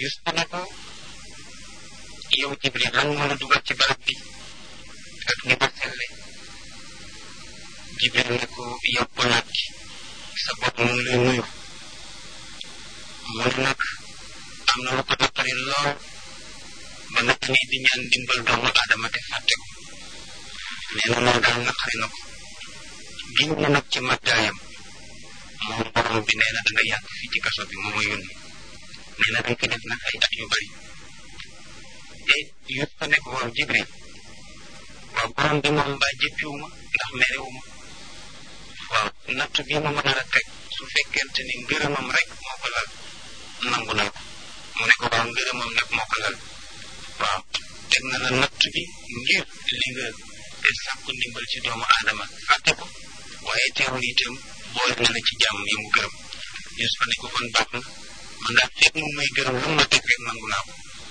Yuusufa ne ko yow Jibril lan moo la dugal ci barab bi ak ni ko selle Jibril ne ko yow polaat gi sa bopp mu ngi lay nuyu moom nag am na lu ko naqari lool ba nag nii di ñaan dimbal doomu aadama te fàtte ko nee na loolu daal naqari na ko giñ na nag ci màggaayam moom borom bi nee na da nga yàgg fii ci kaso bi moo ma yónni nee na dañ ko def nag ay at yu bari te yut ko ne ko waaw Jibril waaw borom bi moom mbaa jëppiwu ma ndax merewu ma waaw natt bi ma mën a teg su fekkente ni ngërëmam rek moo ko lal nangu na ko mu ne ko waaw ngërëmam nag moo ko lal waaw teg na la natt bi ngir li nga sàkku ndimbal ci doomu aadama fàtte ko waaye teewul itam boole na la ci jàmm yi mu gërëm Yuusufa ne ko kon baax na man daal fekk mu may gërëm lu ma teg rek nangu naa ko